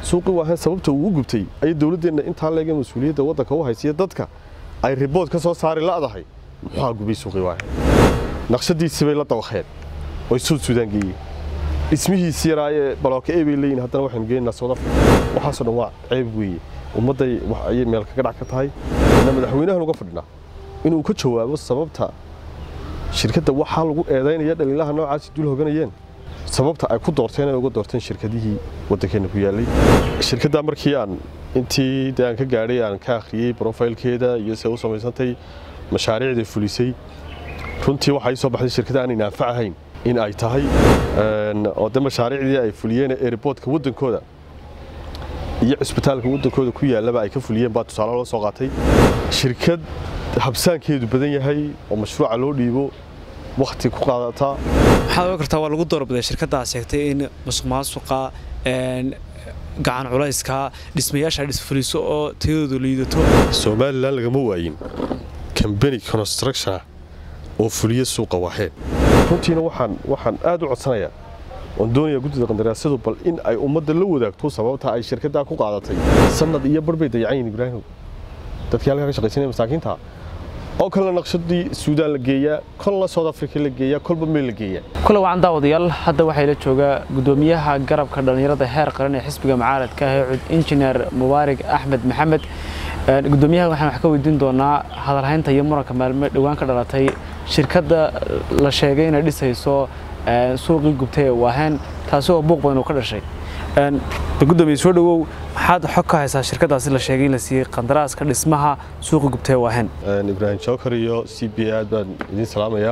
suuqii waahan sababta uu u gubtay ayay dowladdeenna intaa leega mas-uuliyadda waddanka u haysiya dadka ay ribood ka soo saari la'dahay muxuu gubay suuqii waahan naqshadiisii bay la dawaqeen oy suud suudaan geeyeen dhismihiisii yaraayee balooka ee bay leeyihin haddana waxaynu geenaynaa south africa waxaasoo dhan waa ceeb weeye ummadday wax ayay meel kaga dhac ka tahay ina madaxweynahan uga fadhinaa inuu ka jawaabo sababta shirkadda waxaa lagu eedaynaya dhaliilaha noocaasi dul hoganayeen sababta ay ku doorteen ay uga doorteen shirkadihii waddankeena ku yaallay shirkaddaa markii aan intii dee aan ka gaadhay aan ka akhriyey brofaylkeeda iyo se u samaysantay mashaariicday fulisay runtii waxaa ii soo baxday shirkadda aanay naafac ahayn in ay tahay oo de mashaariicdii ay fuliyeen airboodka waddankooda iyo cisbitaalka waddankooda ku yaallaba ay ka fuliyeen baa tusaale loo soo qaatay shirkad habsaankeedu badan yahay oo mashruuca loo dhiibo wakhti ku qaadataa waxaad oga kartaa waa lagu doorbiday shirkaddaa sheegtay in musuq maasuqa gacan culayska dhismayaasha dhisfuliso oo tayadoodu liidato somalilan lagama waayin kambani constructiona oo fuliya suuqa waaheen runtiina waxaan waxaan aad u codsanayaa oon doonayaa guddida qandaraasyadu bal in ay ummadda la wadaagto sababta ay shirkaddaa ku qaadatay sanad iyo bar bay dayacayin ibraahim dadkii halkaa ka shaqaysanaya masaakiinta oo kalena naqshadii suudaan la geeyaa kolna south africa la geeyaa kolba meel la geeyaa kule wacan daawadayaal hadda waxay la joogaa guddoomiyaha garabka dhallinyarada heer qaran ee xisbiga mucaaradka ah ee injineer mubaarig axmed maxamed guddoomiyaha waxaan wax ka weydiin doonaa hadalhaynta iyo muranka maalme dhowaan ka dhalatay shirkadda la sheegay inay dhisayso suuqii gubtay ee waaheen taasi oo buuq badan uu ka dhashay gudoomiye soo dhawow maxaad xog ka haysaa shirkadaasi la sheegay in la siiyey qandaraaska dhismaha suuqa gubtay ee waaheen ibraahim jookar iyo c b aad baan idiin salaamayaa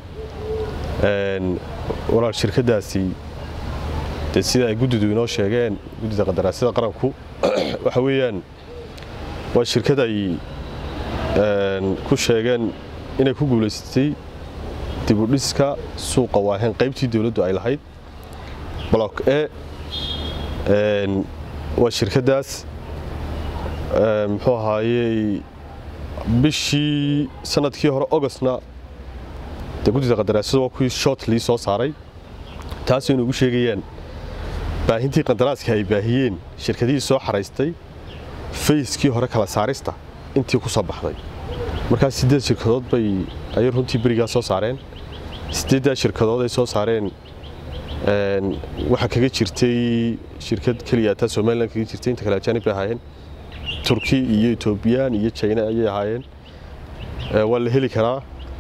walaal shirkaddaasi dee sida ay guddidu inoo sheegeen guddida qandaraasyada qaranku waxa weeyaan waa shirkad ay ku sheegeen inay ku guulaysatay dibudhiska suuqa waaheen qaybtii dowladdu ay lahayd block e waa shirkaddaas muxuu ahaayey bishii sanadkii hore ogostna dee guddida qandaraasyadu waa kuwii shortlii soo saaray taasoo inugu sheegayaan baahintii qandaraaska ay baahiyeen shirkadihii soo xaraystay fayskii hore kala saarista intii ku soo baxday markaas siddeed shirkadood bay ayay runtii berigaa soo saareen siddeeddaa shirkadood ay soo saareen waxaa kaga jirtay shirkad keliya taa somalilan kaga jirtay inta kale ajaanib bay ahaayeen turki iyo etoobiyaan iyo jina ayay ahaayeen waa la heli karaa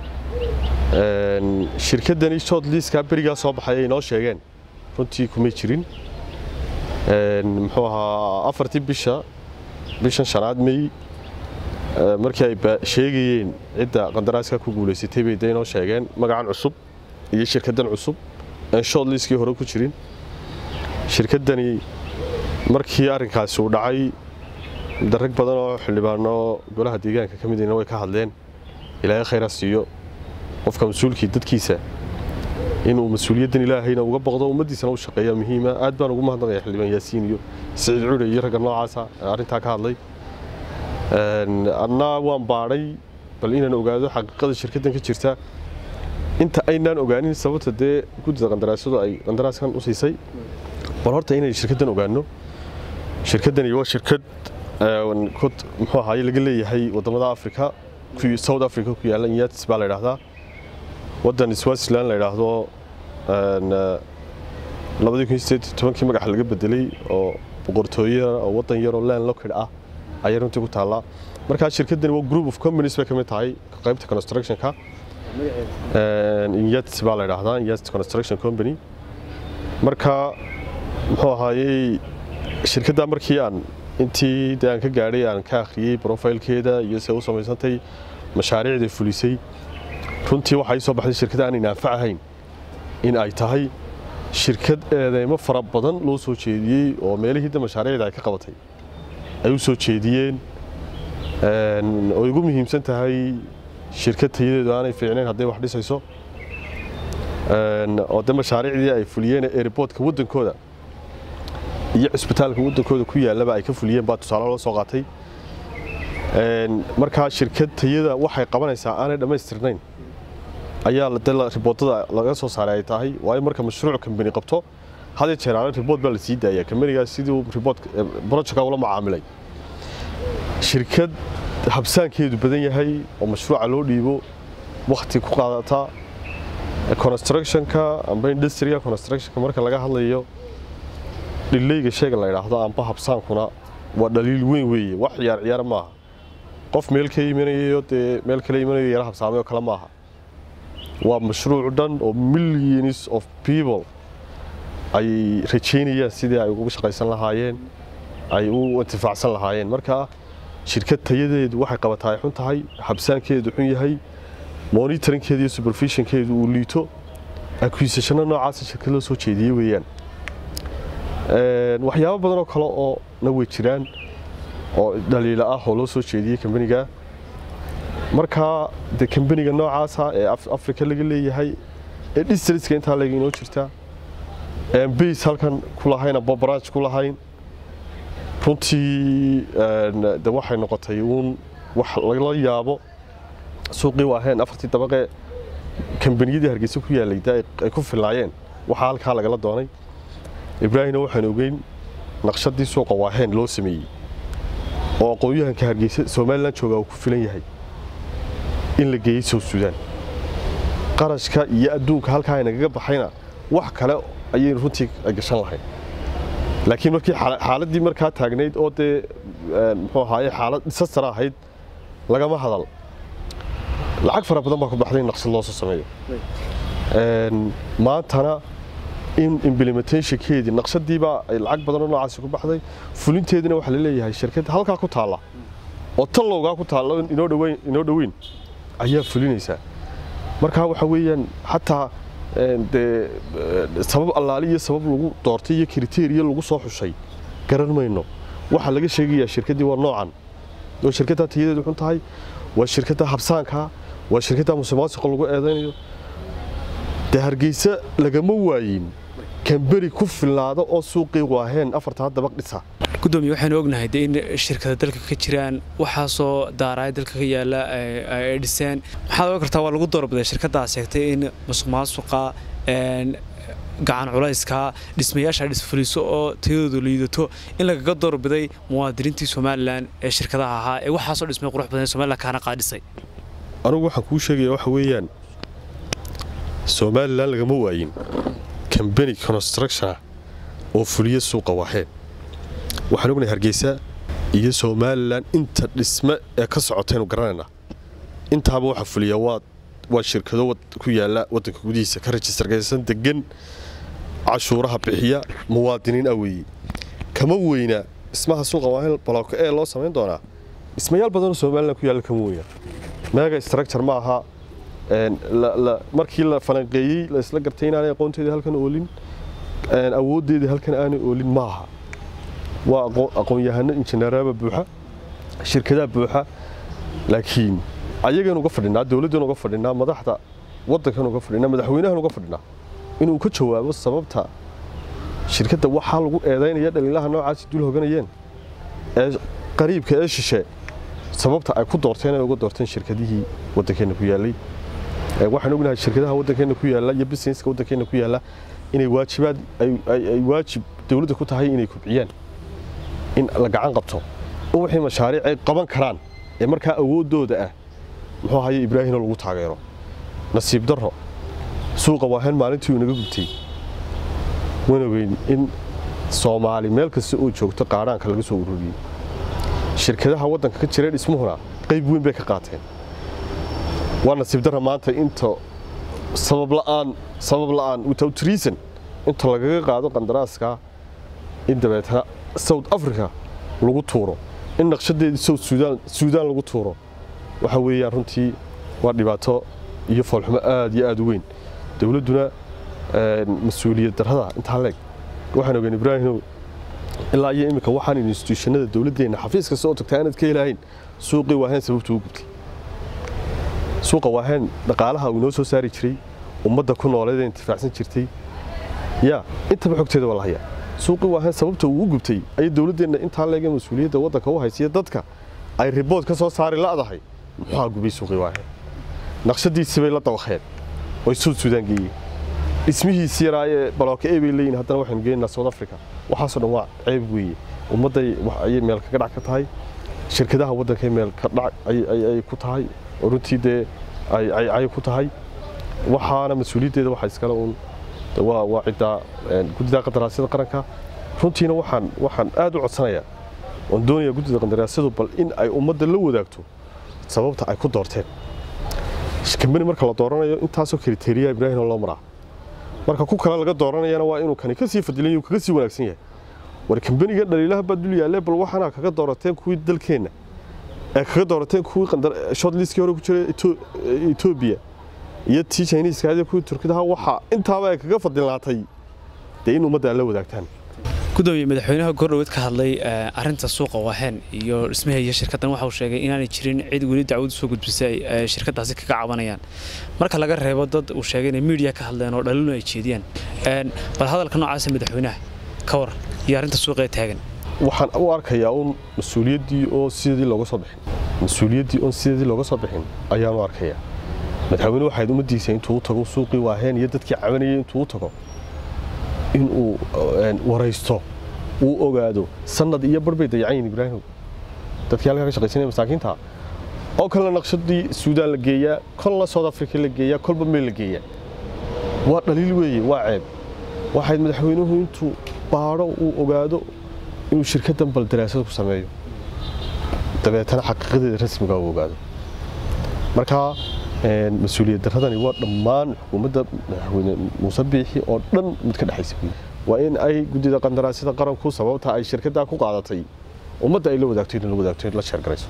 shirkaddani short liiskaa berigaa soo baxay ay noo sheegeen runtii kumay jirin muxuu ahaa afartii bisha bishan shanaad may markii ay sheegayeen cidda qandaraaska ku guulaysatay bay de inoo sheegeen magacan cusub iyo shirkaddan cusub aan short liiskii hore ku jirin shirkaddani markii arrinkaasi uu dhacay darag badan oo xildhibaano golaha deegaanka ka midina way ka hadleen ilaahay khayra siiyo qofka mas-uulkii dadkiisa inuu mas-uuliyaddan ilaahayna uga boqdo ummaddiisana u shaqeeya muhiima aad baan ugu mahadnaqaya xildhibaan yaasiin iyo siciid cure iyo ragga noocaasa arrintaa ka hadlay annaa waan baadhay bal inaan ogaado xaqiiqada shirkaddan ka jirta inta aynaan ogaanin sababta dee guddida qandaraasyadu ay qandaraaskan u siisay bal horta inay shirkaddan ogaano shirkaddani waa shirkad muxuu ahaaye laga leeyahay waddamada afrika south africa ku yaalla inyatis baa la yidhaahdaa waddan swaziland la yidhaahdo labadii kun sideed tobankii magaxa laga bedelay oo boqortooye oo waddan yaroo land locked ah ayay runtii ku taallaa markaa shirkaddani waa group of companies bay ka mid tahay qaybta constructionka inyats baa la yidhaahdaa inyats construction company marka muxuu ahaayey shirkaddaa markii aan intii dee aan ka gaadhay aan ka akhriyey brofaylkeeda iyo se u samaysantay mashaariicday fulisay runtii waxaa ii soo baxday shirkadda aanay naafac ahayn in ay tahay shirkad eedeymo fara badan loo soo jeediyey oo meelihii de mashaariicda ay ka qabatay ay u soo jeediyeen oo igu muhiimsan tahay shirkad tayadeedu aanay fiicnayn hadday wax dhisayso oo de mashaariicdii ay fuliyeen airboodka waddankooda iyo cisbitaalka waddankooda ku yaallaba ay ka fuliyeen baa tusaale loo soo qaatay markaa shirkad tayada waxay qabanaysaa aanay dhammaystirnayn ayaa de riboodada laga soo saaray ay tahay waayo marka mashruuc kambani qabto hadee jeeraale ribood baa la sii daaya kambanigaas sidii ribood projectka ula macaamilay shirkad habsaankeedu badan yahay oo mashruuca loo dhiibo wakhti ku qaadata constructionka amba industriga constructionka marka laga hadlayo dhileyga shayga la yidhaahdo amba habsaankuna waa dhaliil weyn weeye wax ciyaar ciyaar maaha qof meel ka imanayo dee meel kale imanayo yara habsaamay oo kale maaha waa mashruuc dhan oo millions of people ay rajaynayaan sidii ay ugu shaqaysan lahaayeen ay u intifaacsan lahaayeen marka shirkad tayadeedu waxay qabataa ay xun tahay habsaankeedu xun yahay monitoringkeedu iyo supervisionkeedu uu liito acquisitionna noocaasa shirkad loo soo jeediyey weeyaan waxyaabo badan oo kale oo na way jiraan oo dhaliila ah oo loo soo jeediyey kambaniga markaa de kambaniga noocaasa ee africa laga leeyahay ee districtka intaa lega inoo jirta base halkan ku lahayn amba branch ku lahayn runtii de waxay noqotay uun wax lala yaabo suuqii waaheen afartii dabaqee kambaniyadii hargeysa ku yaalay de ay ku filaayeen waxaa halkaa lagala doonay ibraahimna waxaan ogeyn naqshadii suuqa waaheen loo sameeyey oo aqoon-yahanka hargeysa somalilan jooga uu ku filan yahay in la geeyey south suudaan qarashka iyo adduunka halkaa aynagaga baxayna wax kale ayaynu runtii gashan lahayn laakiin markii xaaladdii markaa taagnayd oo dee muxuu ahaaye xaalad dhisastara ahayd lagama hadal lacag fara badan baa ku baxday in naqshad loo soo sameeyo maantana in implementationkeedii naqshadiibaa ay lacag badan oo noocaasi ku baxday fulinteedina waxaa la leeyahay shirkad halkaa ku taalla oo tallowgaa ku taalla inoo dhaweyn inoo dhoweyn ayaa fulinaysaa markaa waxa weeyaan xataa dee sabab allaali iyo sabab lagu doortay iyo kriteriya lagu soo xushay garan mayno waxaa laga sheegayaa shirkaddii waa noocan oo shirkaddaa tayadeedu xun tahay waa shirkadda habsaanka waa shirkadda musuqmaasuqa lagu eedaynayo dee hargeysa lagama waayin kamberi ku filnaada oo suuqii waaheen afartaa dabaq dhisa gudoomiye waxaynu ognahay de in shirkada dalka ka jiraan waxaasoo daaraaya dalka ka yaala ay dhiseen maxaad oga kartaa waa lagu doorbiday shirkaddaa sheegtay in musuq maasuqa gacan culayska dhismayaasha dhisfuliso oo tayadoodu liidato in lagaga doorbiday muwaadiniintii somalilan ee shirkadaha ahaa ee waxaasoo dhismay qurux badan somalilan kaana qaadhisay anugu waxaan kuu sheegaya waxa weeyaan somalilan lagama waayin kambani constructiona oo fuliya suuqa waaheen waxaan ognahay hargeysa iyo somalilan inta dhisme ee ka socotaynu garanaynaa intaaba waxa fuliya waa waa shirkado ku yaala waddanka gudihiisa ka rajistargaysan degan cashuuraha bixiya muwaadiniin ah weeye kama weyna dhismaha suuqa waaheen balooka ee loo samayn doonaa dhismayaal badanoo somalilan ku yaalla kama weyna mega structure ma aha markii la falanqeeyey la isla gartay inaanay aqoonteedii halkan oolin awooddeedii halkan aanay oolin maaha waa aqoon-yahano injineeraaba buuxa shirkadaha buuxa laakiin ayagan uga fadhinaa dowladdan uga fadhinaa madaxda waddankan uga fadhinaa madaxweynahan uga fadhinaa inuu ka jawaabo sababta shirkadda waxaa lagu eedaynaya dhaliilaha noocaasi dul hoganayeen ee qariibka ee shishe sababta ay ku doorteen ay uga doorteen shirkadihii waddankeenna ku yaallay waxaan ognahay shirkadaha waddankeenna ku yaalla iyo businesska waddankeenna ku yaalla inay waajibaad ay waajib dowladda ku tahay inay kubciyaan in la gacan qabto oo wixii mashaariic ay qaban karaan ee markaa awooddooda ah muxuu ahaye ibraahimoo lagu taageero nasiib darro suuqa waahen maalintii uu inaga gubtay waan ogeyn in soomaali meel kasta oo joogto qaadhaanka laga soo ururiyey shirkadaha waddanka ka jira dhismuhuna qayb weyn bay ka qaateen waa nasiib darra maanta inta sabab la'aan sabab la'aan without reason inta lagaga qaado qandaraaska in dabeetana south africa lagu tuuro in naqshadeedii south suudaan suudaan lagu tuuro waxa weeyaan runtii waa dhibaato iyo foolxumo aad iyo aad u weyn dowladduna mas-uuliyad darrada intaa leeg waxaan ogeyn ibraahimow ilaa iyo iminka waxaan instituushanada dowladdeenna xafiis kasta oo tagtaa inaad ka helahayn suuqii waaheen sababtu u gubtay suuqa waaheen dhaqaalaha uu inoo soo saari jiray ummadda ku nooleed ee intifaacsan jirtay yaa intaba xogteeda waa la hayaa suuqii waaheen sababta uu u gubtay ayay dowladdeenna intaa leega mas-uuliyadda waddanka u haysiya dadka ay ribood ka soo saari la'dahay muxuu gubay suuqii waaheen naqshadiisii bay la dawaqeen oy suud suudaan geeyeen dhismihiisi yaraa ee balooka e bay leeyihin haddana waxaynu geenaynaa south africa waxaasoo dhan waa ceeb weeye ummadday ayay meel kaga dhac ka tahay shirkadaha waddankay meel ka dhac ay ku tahay oo runtii dee ay ku tahay waxaana mas-uuliyaddeeda waxaa iskale uun waa ciddaa guddida qandaraasyada qaranka runtiina waxaan waxaan aad u codsanayaa oon doonayaa guddida qandaraasyadu bal in ay ummadda la wadaagto sababta ay ku doorteen kambani marka la dooranayo intaasoo kriteriya ibraahim loo maraa marka ku kale laga dooranayana waa inuu kani kasii fadilan kaga sii wanaagsan yahay war kambaniga dhaliilaha baa dul yaalle bal waxaana kaga doorateen kuwii dalkeenna ee kaga doorateen kuwii shortlistkii hore ku jiray etoobiya iyo tii chiniiska iyo kuwii turkidaha waxa intaaba ay kaga fadilaatay dee in ummadda la wadaagtaan gudoomiye madaxweynaha goordhoweed ka hadlay arinta suuqa waaheen iyo dhismaha iyo shirkaddan waxa uu sheegay inaanay jirin cid weli dacwad soo gudbisay ay shirkaddaasi kaga cabanayaan marka laga reebo dad uu sheegay inay miidiya ka hadleen oo dhaliilna ay jeediyaan bal hadalka noocaasa madaxweynaha ka war iyo arrinta suuqa ee taagan waxaan u arkayaa uun mas-uuliyaddii oo sidii looga soo bixin mas-uuliyaddii oon sidii looga soo bixin ayaan u arkayaa madaxweyne waxayd ummaddiisa intuu u tago suuqii waaheen iyo dadkii cabanayay intuu u tago inuu waraysto uu ogaado sanad iyo bar bay dayacan yihin ibraahim dadkii halkaa ka shaqaysanaya masaakiinta oo kalena naqshadii suudaan la geeyaa kolna south africa la geeyaa kolba meel la geeyaa waa dhaliil weeye waa ceeb waxayd madaxweynuhu intuu baadho uu ogaado inuu shirkaddan bal daraasad ku sameeyo dabeetana xaqiiqadeeda rasmiga uu ogaado marka mas-uuliyad daradani waa dhammaan xukuumadda madaxweyne muuse biixi oo dhan mid ka dhexaysa waa in ay guddida qandaraasyada qaranku sababta ay shirkaddaa ku qaadatay ummadda ay la wadaagto in la wadaagto la sheergarayso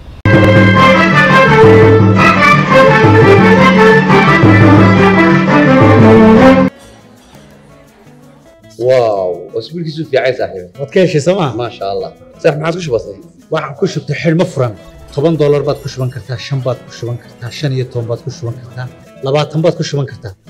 واو اسبوعك في عايز صاحبي waad ka heshay sooma ما شاء الله صح ما عادش بسيط waxaan ku shubtay xidhmo furan toban doolar baad ku shuban kartaa shan baad ku shuban kartaa shan iyo toban baad ku shuban kartaa labaatan baad ku shuban kartaa